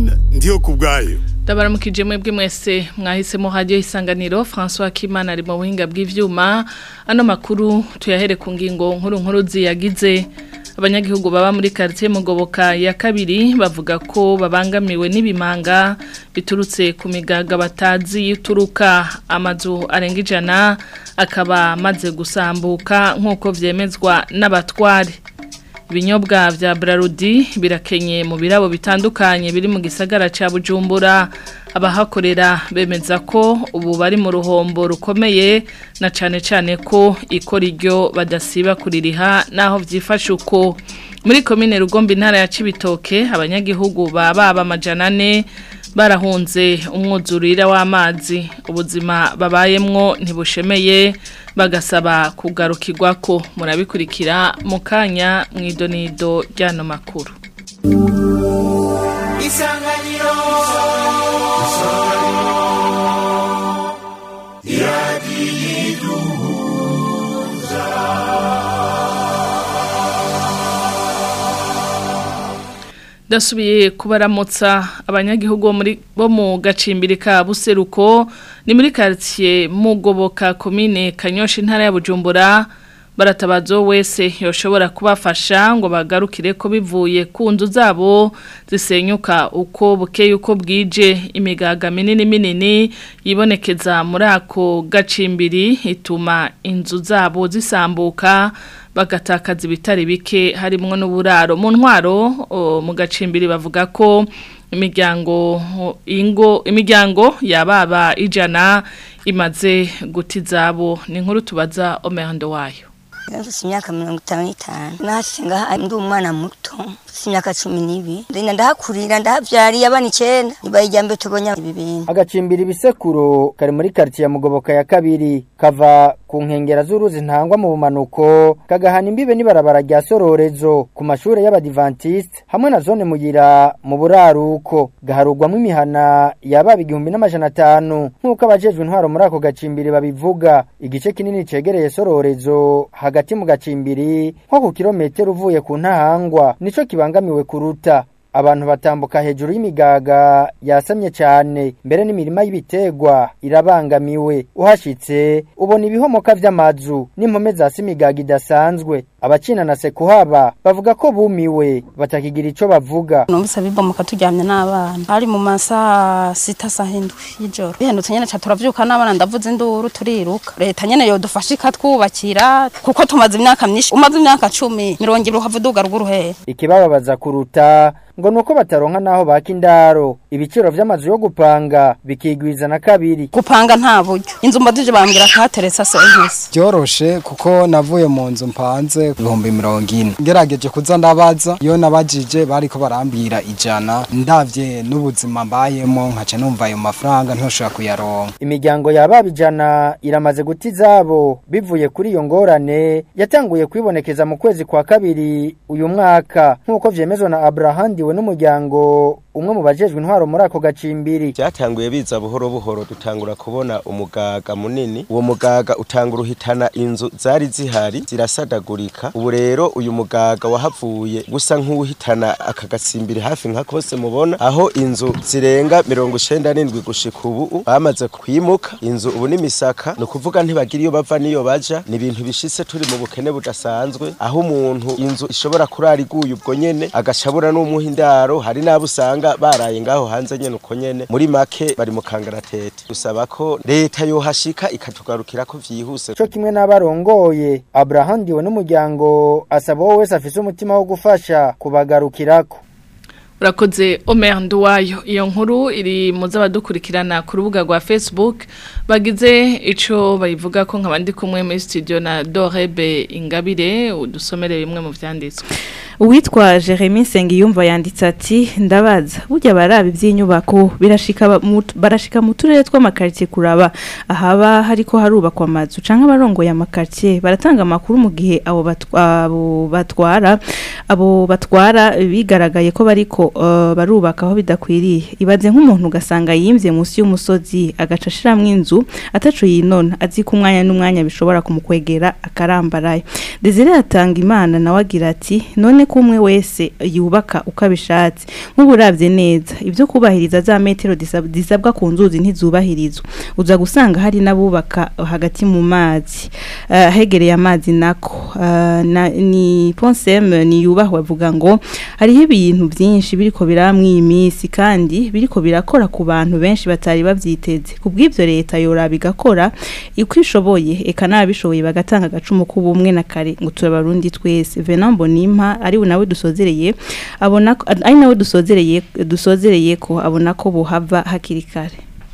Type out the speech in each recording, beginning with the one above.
Francine ndiyo kubwayo Ndabaramukije mwebwe mwese mwahisemo radio isanganiro François Kimana ari mu buhinga bw'ivyuma ano makuru tuyahere ku ngingo nkuru nkuru ziyagize abanyagihugu baba muri quartier Mugoboka ya kabiri bavuga ko babangamiwe n'ibimanga biturutse ku migaga batazi yuturuka amazu arenga ijana akaba maze gusambuka nk'uko vyemezwa n'abatware ibinyobwa vya Brarudi birakenye mu birabo bitandukanye biri mu gisagara ca Bujumbura abahakorera bemeza ko ubu bari mu ruhombo rukomeye na cane cane ko ikora iryo badasiba kuririha naho vyifashe uko muri komine Rugombe intara ya Cibitoke abanyagihugu baba amajana ane barahunze umwuzurira w'amazi ubuzima babayemwo ntibushemeye bagasaba kugarukirwa ko murabikurikira mu kanya mu idonido ry'ano makuru isanganiro Dasubiye kubaramutsa abanyagihugu bo muri bo mu gacimbiri ka Buseruko ni muri quartier Mugoboka commune Kanyosha intara ya Bujumbura baratabazo wese yoshobora kubafasha ngo bagarukire ko bivuye ku nzu zabo zisenyuka uko bukeye uko bwije imigaga minini minini yibonekeza muri ako gacimbiri ituma inzu zabo zisambuka bagatakaza ibitari bike harimwo n'uburaro mu ntwaro mu gacimbiri bavuga ko imiryango ingo imiryango yababa ijana imaze guti zabo ni inkuru tubaza omerando wayo Mfise imyaka mirongo itanu n'itanu nahashitse ngaha ndi umwana muto mfise imyaka cumi n'ibiri ndenda ndahakurira ndahavyariye abana icenda ibaye irya mbere tubonye ibi bintu agacimbira ibisekuro kari muri quartier ya mugoboka ya kabiri kava ku nkengera z'uruzi ntangwa mu bumanuko kagahana imbibe n'ibarabara rya sororezo ku mashure y'abadivantiste hamwe na zone mugira mu buraruko gaharugwamo imihana yababa igihumbi n'amajana atanu nk'uko abajejwe intwaro muri ako gacimbiri babivuga igice kinini cegereye sororezo hagati mu gacimbiri nko ku kilometero uvuye ku ntahangwa nico kibangamiwe kuruta abantu batambuka hejuru y'imigaga yasamye cyane mbere n'imirima y'ibiterwa irabangamiwe uhashitse ubona ibihomoka vy'amazu n'impome zasi imigaga idasanzwe abacina na sekuhaba bavuga ko bumiwe batakigira ico bavuga numvise bibomoka turyamye n'abana ari mu masaha sita saha indwi y'ijoro bihendutse nyene ca turavyuka n'abana ndavuze induru turiruka leta nyene yodufasha ikatwubakira kuko tumaze imyaka myinshi umaze imyaka cumi mirongo ibiri uhava uduga ruguru hehe ikibababaza kuruta ngo nuko bataronka naho baka indaro ibiciro vy'amazu yo gupanga bikigwiza na kabiri gupanga nta buryo inzu mbadije bambwira ko hateretse service byoroshe kuko navuye mu nzu mpanze ibihumbi mirongo ine ngerageje kuza ndabaza iyo nabajije bariko barambwira ijana ndavye n'ubuzima mbayemo nkaca numva ayo mafaranga ntoshobora kuyaronka imiryango yababa ijana iramaze guta izabo bivuye kuri iyo ngorane yatanguye kwibonekeza mu kwezi kwa kabiri uyu mwaka nk'uko vyemezwa na Abraham we n'umuryango umwe mu bajejwe intwaro muri ako gacimbiri byatanguye biza buhoro buhoro dutangura kubona umugaga munini uwo mugaga utangura uhitana inzu zari zihari zirasadagurika ubu rero uyu mugaga wahavuye gusa nk'uwuhitana aka gacimbiri hafi nka kose mubona aho inzu zirenga mirongo icenda n'indwi gushika ubu bamaze kwimuka inzu ubu n'imisaka ni ukuvuga ntibagira iyo bava n'iyo baja ni ibintu bishitse turi mu bukene budasanzwe aho umuntu inzu ishobora kurara iguye ubwo nyene agashabura n'umuha indaro hari n'abo usanga baraye ngaho hanze nyene uko nyene muri make bari mu kangaratete dusaba ko leta yohashika ikatugarukira ko vyihuse co kimwe n'abarongoye Abraham we n'umuryango asaba wowe wese afise umutima wo gufasha kubagarukirako Urakoze Omer Nduwayo iyo nkuru iri mu z'abadukurikirana ku rubuga rwa Facebook bagize ico bayivuga ko nkabandi kumwe muri studio na Dorebe Ingabire udusomere bimwe mu vyanditswe Uwitwa Jeremy Sengiyumva yanditse ati ndabaza burya barabi iby'inyubako birashika mu- barashika mu turere tw'amakartie kuraba ahaba hariko harubakwa amazu canke abarongoye amakartie baratanga amakuru mu gihe abo batwa- abo batwara abo batwara bigaragaye ko bariko uh, barubaka aho bidakwiriye ibaze nk'umuntu ugasanga yimvye munsi y'umusozi agaca ashiramwo inzu ataco yinona azi ko umwanya n'umwanya bishobora kumukwegera akarambarayo Desire atanga imana nawe agira ati none ko umwe wese yubaka uko abishatse nk'uburavye neza ibyo kubahiriza za metero disab- zisabwa ku nzuzi ntizubahirizwa uza gusanga hari n'abubaka hagati mu mazi uh, hegereye amazi nako uh, na, ni ponsem ni yubahwe avuga ngo hariho ibintu byinshi biriko biramwe iyi minsi kandi biriko birakora ku bantu benshi batari bavyiteze kubw'ivyo leta yoraba igakora uko ishoboye eka n'ababishoboye bagatanga agacumu k'ubumwe na kare ngo turabarundi twese Venant Bonimpa ari we nawe dusozereye abona ko- ari nawe dusozereye dusozereye ko abona ko buhava hakiri kare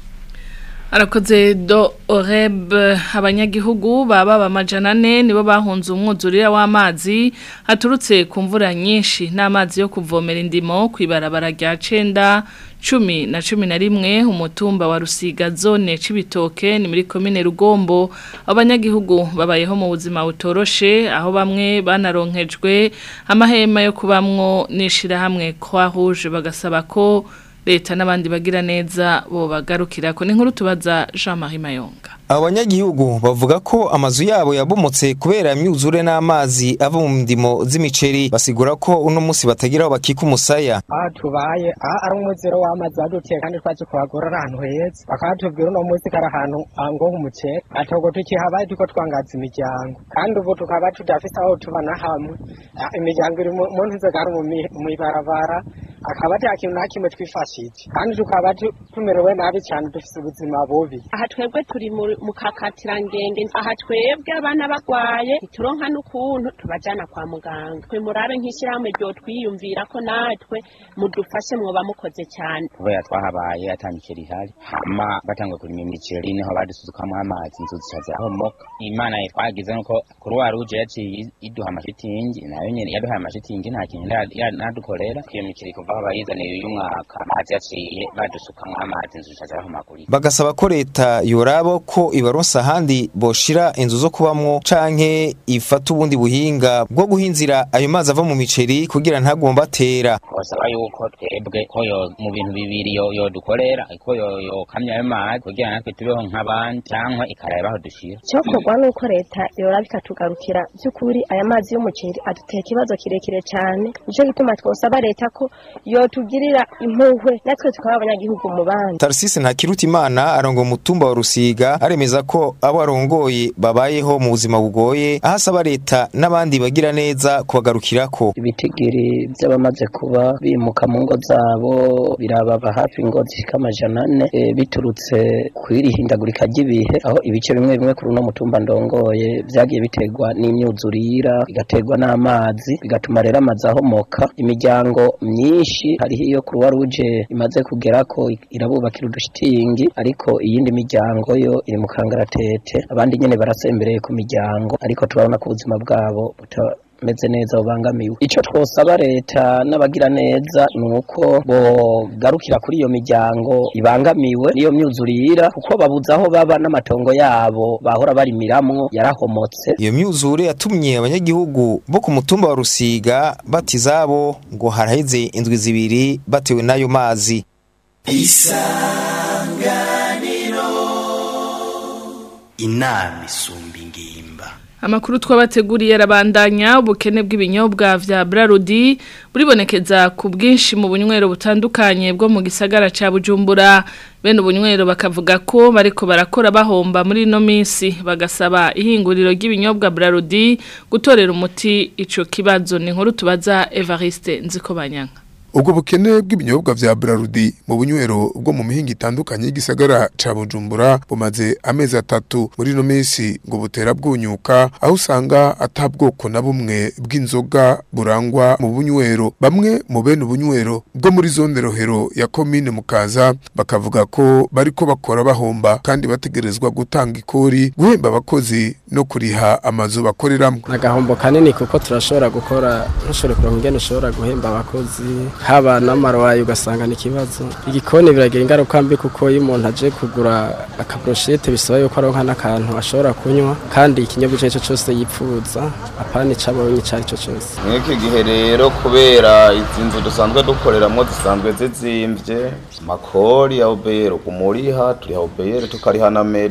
arakoze do oreb abanyagihugu baba bamajana ane nibo bahunze umwuzurira w'amazi haturutse ku mvura nyinshi n'amazi yo kuvomera indimo ku ibarabara rya cenda cumi na cumi na rimwe umutumba wa rusiga zone c'ibitoke ni muri komine rugombo abanyagihugu babayeho mu buzima butoroshe aho bamwe banaronkejwe amahema yo kubamwo n'ishirahamwe kwa rouge bagasaba ko leta n'abandi bagira neza bo bagarukira ko ni nkuru tubaza Jean Marie Mayonga abanyagihugu bavuga ko amazu yabo yabomotse kubera imyuzure n'amazi ava mu ndimo z'imiceri basigura ko uno munsi batagira aho bakika umusaya aha tubaye aha ari umuziro w'amazi wadutiye kandi twaje kuhagora ari ahantu heza bakatubwira uno munsi kari ahantu ah, ngo h'umuceri atogo tukihabaye tuko twangaza imiryango kandi ubu tukaba tudafise aho tuba na hamwe Ah, imiryango iri mu- mu ntuze ari mu mi- mw'ibarabara akaba ata kintu na kimwe twifashije kandi tukaba tu- tumerewe nabi cyane dufise ubuzima bubi aha twebwe turi mu mu kakatirangenga aha twebwe abana bagwaye ntituronka n'ukuntu tubajana kwa muganga twe murabe nk'ishyirahamwe ryo twiyumvira ko natwe mudufashe mwoba mukoze cyane kubera twahabaye atanyikira ihari hama batangwe kurima imiceri niho badusuzukamo amazi inzu zicaze aho moka imana twagize nuko kuruwa ruje yaciye iduha amashitingi nayo nyene yaduhaye amashitingi nta kintu nda- ya- nadukorera iyo miceri kuva aho bayizaniye uyu mwaka amazi yaciye badusukamo amazi inzu zicaze aho magurika bagasaba ko leta yoraba ko ibaronsa ahandi boshira inzu zo kubamwo canke ifata ubundi buhinga bwo guhinzira ayo mazi ava mu miceri kugira ntagomba atera twasaba yuko twebwe ko yo mu bintu bibiri yo yodukorera ko yo yokamya ayo mazi kugira natwe tubeho nk'abandi cyangwa ikareba aho dushira cyokorwa nuko leta yoraba ikatugarukira by'ukuri aya mazi y'umuceri aduteye ikibazo kirekire cyane nicyo gituma twosaba leta ko yotugirira impuhwe natwe tukaba abanyagihugu mu bandi Tarsisi Ntakirutimana arongo umutumba wa Rusiga aremeza ko abo arongoye babayeho mu buzima bugoye aho asaba leta n'abandi bagira neza kubagarukirako ibitigiri by'abamaze kuba bimuka mu ngo zabo birababa hafi ingo zishika amajana ane e, biturutse kw'iri hindagurika ry'ibihe aho ibice bimwe bimwe kuri uno mutumba ndongoye vyagiye biterwa n'imyuzurira bigaterwa n'amazi bigatuma rero amazi ahomoka imiryango myinshi hariho iyo kuruwa ruje imaze kugerako irabubakira udushitingi ariko iyindi miryango yo iri mu kangaratete abandi nyene barasembereye ku miryango ariko turabona ko ubuzima bwabo buta meze neza bubangamiwe icyo twosaba leta n'abagira neza ni uko bogarukira kuri iyo miryango ibangamiwe n'iyo myuzurira kuko babuze aho baba n'amatongo yabo bahora barimiramwo yarahomotse iyo myuzure yatumye abanyagihugu bo ku mutumba wa Rusiga bati izabo ngo haraheze indwi zibiri batewe n'ayo mazi isanganiro inama isumba ingimba Amakuru twabateguriye arabandanya ubukene bw'ibinyobwa vya Brarudi buribonekeza ku bwinshi mu bunywero butandukanye bwo mu gisagara ca Bujumbura bene ubunywero bakavuga ko bariko barakora bahomba muri no minsi bagasaba ihinguriro ry'ibinyobwa Brarudi gutorera umuti ico kibazo ni nkuru tubaza Evariste Nzikobanyanga ubwo bukene bw'ibinyobwa vya Brarudi mu bunywero bwo mu mihinga itandukanye y'igisagara ca Bujumbura bumaze amezi atatu muri no minsi ngo butera bwunyuka aho usanga atabwoko na bumwe bw'inzoga burangwa mu bunywero bamwe mu bene ubunywero bwo muri zone rohero ya komine mukaza bakavuga ko bariko bakora bahomba kandi bategerezwa gutanga ikori guhemba abakozi no kuriha amazu bakoreramwo agahombo kanini kuko turashobora gukora ntushobore kuronka ingene ushobora guhemba abakozi haba n'amarowayi ugasanga ni ikibazo igikoni biragira ingaruka mbi kuko iyo umuntu aje kugura akaburushete bisaba yuko aronka n'akantu ashobora kunywa kandi ikinyobwa icyo ari cyo cyose yipfuza apana icabonye icyo ari cyo cyose mw'iki gihe rero kubera izi nzu dusanzwe dukoreramo zisanzwe zizimvye makori ya obeyero kumuriha turiha obeyero tukariha na meri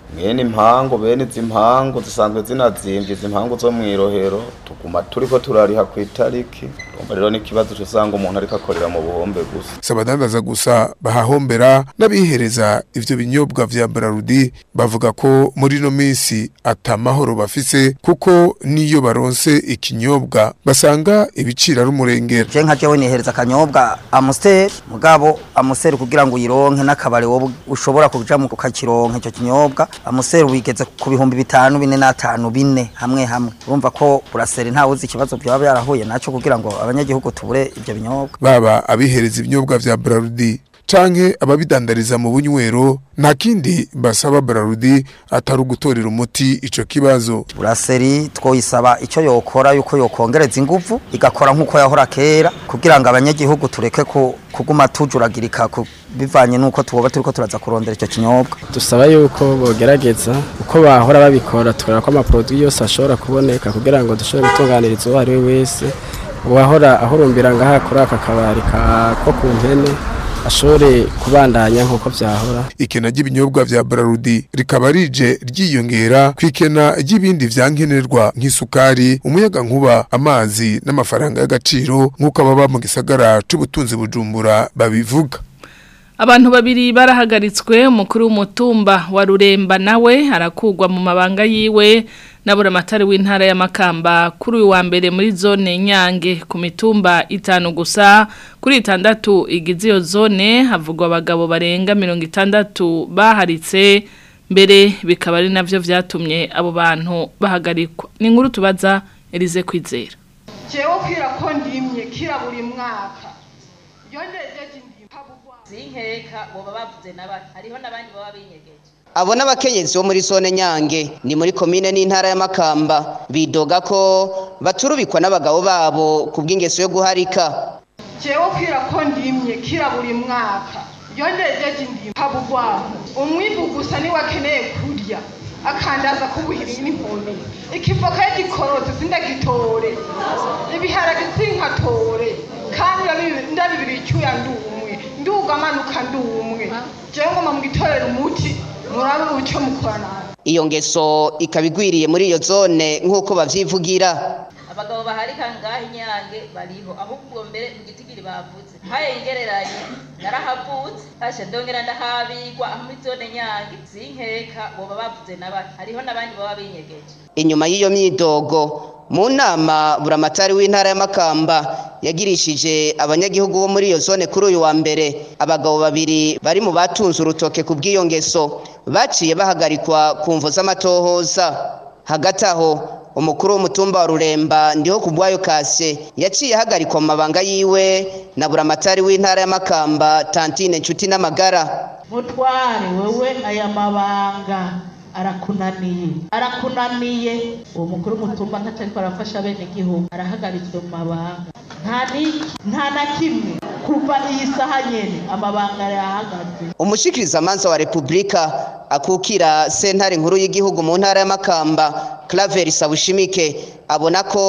mwene impangu bene izi mpangu zisanzwe zinazimvye izi mpangu zo mw'irohero tuguma turiko turariha ku itariki urumva rero n'ikibazo usanga umuntu ariko akorera mu buhombe gusa si abadandaza gusa bahahombera n'abihereza ivyo binyobwa vya Brarudi bavuga ko muri ino minsi atamahoro bafise kuko niyo baronse ikinyobwa basanga ibiciro ari umurengera je nka jewe nihereza akanyobwa amusiteri mugabo amusiteri kugira ngo uyironke n'akabari wowe ushobora kuja mu kukakironka ico kinyobwa amusiteri wigeze ku bihumbi bitanu bine n'atanu bine hamwe hamwe urumva ko buraseri ntawe uzi ikibazo byaba byarahuye naco kugira ngo abanyagihugu tubure ivyo binyobwa baba abihereza ibinyobwa vya Brarudi canke ababidandariza mu bunywero nta kindi basaba Brarudi atari ugutorera umuti ico kibazo buraseri twoyisaba icyo yokora yuko yokongereza inguvu igakora nk'uko yahora kera kugira ngo abanyagihugu tureke ku- kuguma tujuragirika ku- bivanye n'uko tuboba turiko turaza kurondera icyo kinyobwa dusaba yuko bogerageza uko bahora babikora tukora ko amaproduwi yose ashobora kuboneka kugira ngo dushobore gutunganiriza uwo ari we wese uwahora ahurumbira ngaha kuri aka kabari ka ko ku mpene ashobore kubandanya nk'uko vyahora ikena ry'ibinyobwa vya Brarudi rikaba rije ryiyongera kw'ikena ry'ibindi vyankenerwa nk'isukari umuyaga nkuba amazi n'amafaranga y'agaciro nk'uko ababa mu gisagara c'ubutunzi bujumbura babivuga Abantu babiri barahagaritswe umukuru w'umutumba wa Ruremba nawe arakugwa mu mabanga yiwe nabura amatari w'intara ya Makamba kuri uyu wa mbere muri zone Nyange ku mitumba itanu gusa kuri itandatu igize iyo zone havugwa abagabo barenga mirongo itandatu baharitse mbere bikaba ari navyo vyatumye abo bantu bahagarikwa ni inkuru tubaza Elize Kwizera jewe kwira ko ndimye kira buri mwaka iyo ndejeje zinkeka boba bavuze n'abandi hariho n'abandi baba binyegeje abo n'abakenyezi bo muri zone nyange ni muri komine n'intara ya makamba bidoga ko baturubikwa n'abagabo babo ku bw'ingeso yo guharika jewe kwira ko ndimye kira buri mwaka iyo ndejeje ndimye habugwaho umwibu gusa niwe akeneye kurya akandaza kubuhiri n'inkoni ikivoka y'igikorotse sindagitore ibiharage sinkatore kandi ndabi- ndabibiri icyuya ndumwe nduga amanuka ndumwe jewe ngoma mugitorera umuti murabe uco mukorana iyo ngeso ikaba igwiriye muri iyo zone nk'uko bavyivugira abagabo baharika ngaho inyange bariho ahubwo mbere mu gitigiri bavuze hayengereranye narahavutse hashe ndongera ndahabigwa aho muri zone nyange zinkeka boba bavuze n'abandi hariho n'abandi baba binyegeje inyuma y'iyo myidogo mu nama buramatari w'intara ya makamba yagirishije abanyagihugu bo muri iyo zone kuri uyu wa mbere abagabo babiri bari mu batunze urutoke ku bw'iyo ngeso baciye bahagarikwa ku mvo z'amatohoza hagati aho umukuru w'umutumba wa ruremba ndiho ku bwayo kase yaciye ahagarikwa mu mabanga yiwe na buramatari w'intara ya makamba tantine nshuti n'amagara mutware wewe aya mabanga arakunaniye arakunaniye uwo mukuru w'umutumba ntacyo ariko arafasha bene igihugu arahagaritswe mu mabanga nta n'iki nta na kimwe kuva iyi saha nyene amabanga yahagaze umushikirizamanza wa repubulika akukira sentare nkuru y'igihugu mu ntara y'amakamba claver sabushimike abona ko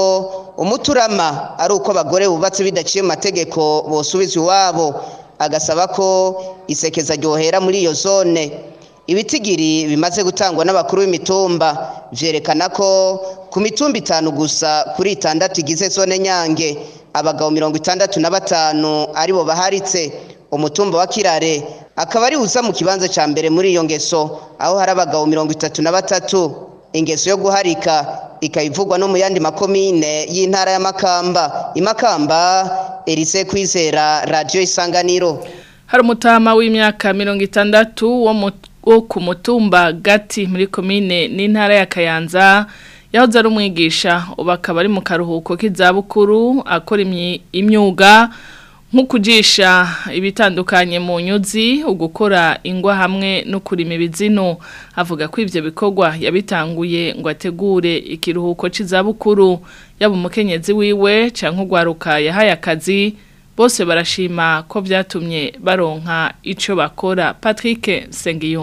umuturama ari uko abagore bubatse bidaciye mu mategeko bosubizwa iwabo agasaba ko isekeza ryohera muri iyo zone ibitigiri bimaze gutangwa n'abakuru b'imitumba vyerekana ko ku mitumba itanu gusa kuri itandatu igize zone nyange abagabo mirongo itandatu na batanu aribo baharitse umutumba wa kirare akaba ari uza mu kibanza ca mbere muri iyo ngeso aho hari abagabo mirongo itatu na batatu ingeso yo guharika ikayivugwa no mu yandi makomine y'intara ya makamba imakamba erise kwizera radio isanganiro hari umutama w'imyaka mirongo itandatu wo mu- wo ku mutumba gati muri komine n'intara ya kayanza yahoze ari umwigisha ubu akaba ari mu karuhuko k'izabukuru akora imyi- imyuga nko kujisha ibitandukanye mu nyuzi ugukora ingwa hamwe no kurima ibizinu avuga ko ivyo bikorwa yabitanguye ngo ategure ikiruhuko c'izabukuru yaba umukenyezi wiwe canke ugwaruka yahaye akazi bose barashima ko vyatumye baronka ico bakora Patrick Sengiyumva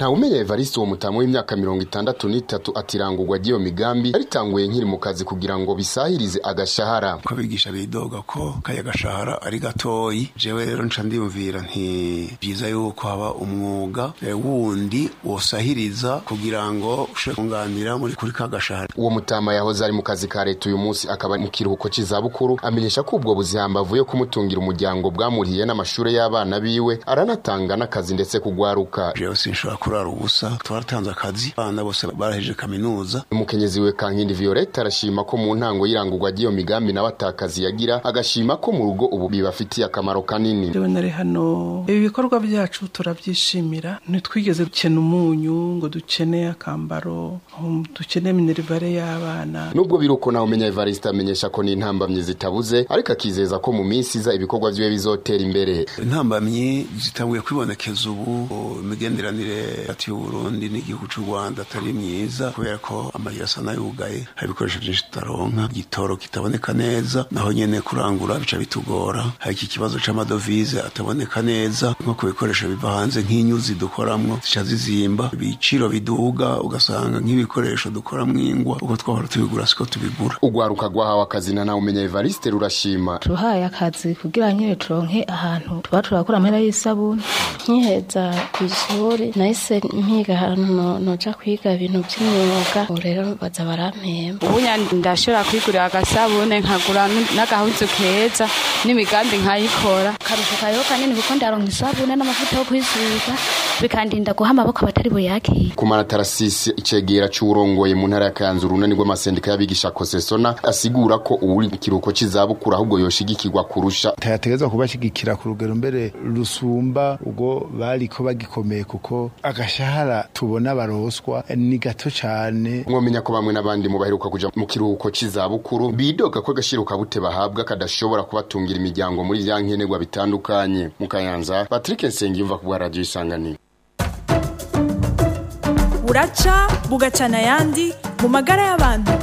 nta umenya Evariste uwo mutamu w'imyaka mirongo itandatu n'itatu atirangurwa ry'iyo migambi aritanguye nkiri mu kazi kugira ngo bisahirize agashahara ko bigisha bidoga ko kaya gashahara ari gatoyi jewe rero nca ndiyumvira nti byiza yuko haba umwuga eh, wundi wosahiriza kugira ngo ushobore kunganira muri kuri ka gashahara uwo mutama yahoze ari mu kazi ka leta uyu munsi akaba mu kiruhuko c'izabukuru amenyesha ko ubwo buzihambavu yo kumutungira umuryango bwamurihiye n'amashure y'abana biwe aranatanga n'akazi ndetse kugwaruka jewe sinshobora kurara ubusa twaratanze akazi abana bose barahejeje kaminuza umukenyezi we kankindi violette arashima ko mu ntango y'irangurwa ry'iyo migambi nawe atakazi yagira agashima ko mu rugo ubu bibafitiye akamaro kanini Jewe nari hano ibi bikorwa byacu turabyishimira ntitwigeze dukena umunyu ngo dukene akambaro um, dukene minerivare y'abana nubwo biruko nawe umenya Evariste amenyesha ko n'intambamyi zitabuze ariko akizeza ko mu minsi iza ibikorwa vyiwe bizotera imbere intambamyi zitanguye kwibonekeza ubu imigenderanire hagati y'uburundi n'igihugu c'u rwanda atari myiza kubera ko amayira asa n'ayugaye hari ibikoresho vyinshi tutaronka igitoro kitaboneka neza naho nyene kurangura bica bitugora hari iki kibazo c'amadovize ataboneka neza nko ku bikoresho biva hanze nk'inyuzi dukoramwo zica zizimba ibiciro biduga ugasanga nk'ibikoresho dukoramwo ingwa uko twahora tubigura siko tubigura ugwaruka rwahawe akazi na nawe umenya Evariste rurashima tuhaye akazi kugira nyine turonke ahantu tuba turakora amahera y'isabuni nkiheza ku ishuri nahise mpiga ahantu no- noja kwiga ibintu by'imyuga ubu rero baza barampemba ubu nya- ndashobora kwigurira agasabune nkagura n- n'agahuzu keza n'imigambi nkayikora akarusho kariho kanini kuko ndaronka isabune n'amavuta yo kwisiga bikandinda guha amaboko abatari buyakire kumara tarasisi icegera c'uwurongoye mu ntara ya Kayanza urunani rw'amasendika y'abigisha kosesona asigura ko uwuri mu kiruhuko c'izabukuru ahubwo yoshigikirwa kurusha tayategezwa kubashigikira ku rugero mbere rusumba ubwo bariko bagikomeye kuko agashahara tubona baroswa ni gato cane mwomenya ko bamwe n'abandi mu baheruka kuja mu kiruhuko c'izabukuru bidoga ko agashiro kabute bahabwa kadashobora kubatungira imiryango muri vya nkenerwa bitandukanye mu Kayanza Patrick Nsengiyumva ku bwa radio isanganiro buraca bugacana ayandi mu magara y'abantu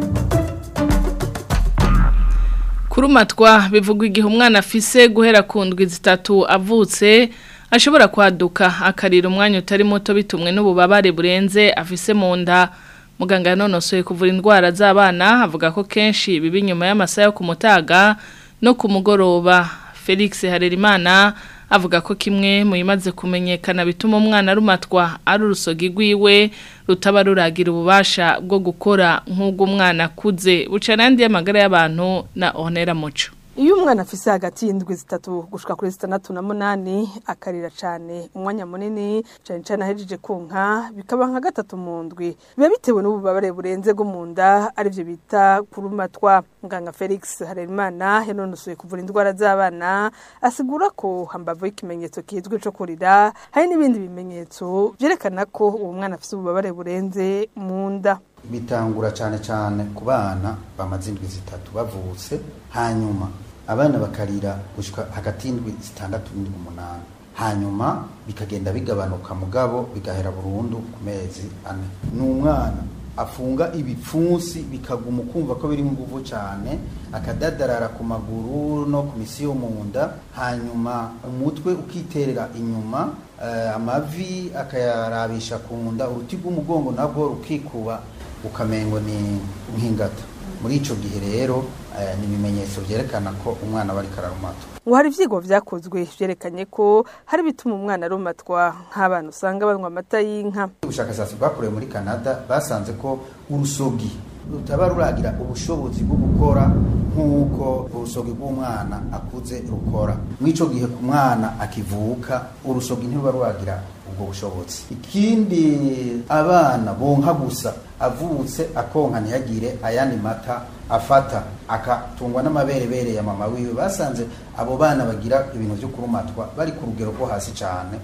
kurumatwa bivugwa igihe umwana afise guhera ku ndwi zitatu avutse ashobora kwaduka akarira umwanya utari muto bitumwe n'ububabare burenze afise mu nda muganga yanonosoye kuvura indwara z'abana avuga ko kenshi biba inyuma y'amasaha yo ku mutaga no ku mugoroba felix harerimana avuga ko kimwe mu bimaze kumenyekana bituma umwana arumatwa ari urusogi rwiwe rutaba ruragira ububasha bwo gukora nk'ubw'umwana akuze buca n'andi y'amagara y'abantu na onera muco iyo umwana afise hagati y'indwi zitatu gushika kuri zitandatu na munani akarira cane umwanya munini cane cane ahejeje kunka bikaba nka gatatu mu ndwi biba bitewe n'ububabare burenze bwo mu nda arivyo bita kurumatwa muganga felix harerimana yanonosoye kuvura indwara z'abana asigura ko hambavu y'ikimenyetso kizwi co kurira hari n'ibindi bimenyetso vyerekana ko uwo mwana afise ububabare burenze mu nda bitangura cyane cyane ku bana bamaze indwi zitatu bavutse hanyuma abana bakarira gushika hagati y'indwi zitandatu n'indwi umunani hanyuma bikagenda bigabanuka mugabo bigahera burundu ku mezi ane ni umwana afunga ibipfunsi bikaguma ukumva ko biri nguvu cyane akadadarara ku maguru no ku misi yo mu nda hanyuma umutwe ukiterera inyuma eh, amavi akayarabisha ku nda uruti rw'umugongo nabwo rukikuba ukamengo ni nk'ingata muri ico gihe rero eh, ni ibimenyetso vyerekana ko umwana aba ariko ararumatwa ngo hari ivyigwa vyakozwe vyerekanye ko hari bituma umwana arumatwa nk'abantu usanga banywa amata y'inka ubushakashatsi bwakorewe muri canada basanze ko urusogi rutaba ruragira ubushobozi bwo gukora nk'uko urusogi rw'umwana akuze rukora mw'ico gihe ku mwana akivuka urusogi ntiruba ruragira ubwo bushobozi ikindi abana bonka gusa avutse akonka ntihagire ayandi mata afata akatungwa n'amaberebere ya mama wiwe basanze abo bana bagira ibintu byo kurumatwa bari ku rugero rwo hasi cyane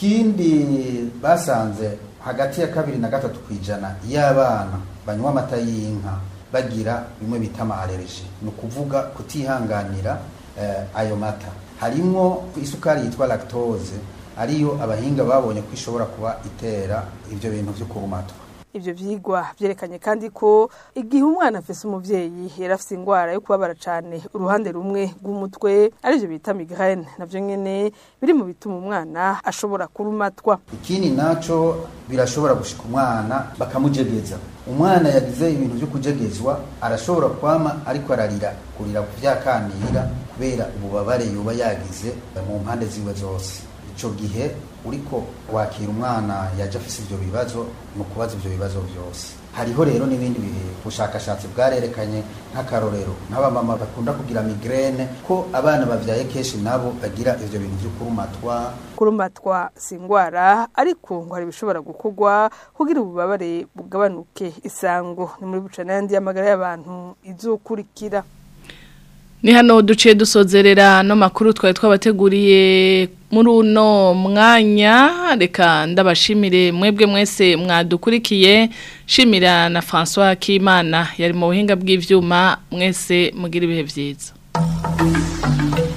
ikindi basanze hagati ya kabiri na gatatu ku ijana y'abana banywa amata y'inka bagira bimwe bita amaalereji ni ukuvuga kutihanganira eh, ayo mata harimwo isukari yitwa lactose ariyo abahinga babonye ko ishobora kuba itera ibyo bintu byo kurumatwa ivyo vyigwa vyerekanye kandi ko igihe umwana afise umuvyeyi yari afise ingwara yo kubabara cane uruhande rumwe rw'umutwe arivyo bita migraine navyo nyene biri mu bituma umwana ashobora kurumatwa ikindi naco birashobora gushika umwana bakamujegeza umwana yagize ibintu vyo kujegezwa arashobora kwama ariko ararira kurira kuvyakanira kubera ububabare yoba yagize mu mpande ziwe zose ico gihe uriko wakira umwana yaje afise ivyo bibazo ni ukubaza ivyo bibazo vyose hariho rero n'ibindi bushakashatsi bwarerekanye nk'akarorero nk'abamama bakunda kugira migraine ko abana bavyaye kenshi nabo bagira ivyo bintu vyo kurumatwa kurumatwa si ingwara ariko ngo hari ibishobora gukorwa kugira ububabare bugabanuke isango ni muri bucana yandi y'amagara y'abantu izokurikira ni hano duciye dusozerera no makuru twari twabateguriye muri uno mwanya reka ndabashimire mwebwe mwese mwadukurikiye shimira na François Kimana yari mu buhinga bw'ivyuma mwese mugira ibihe byiza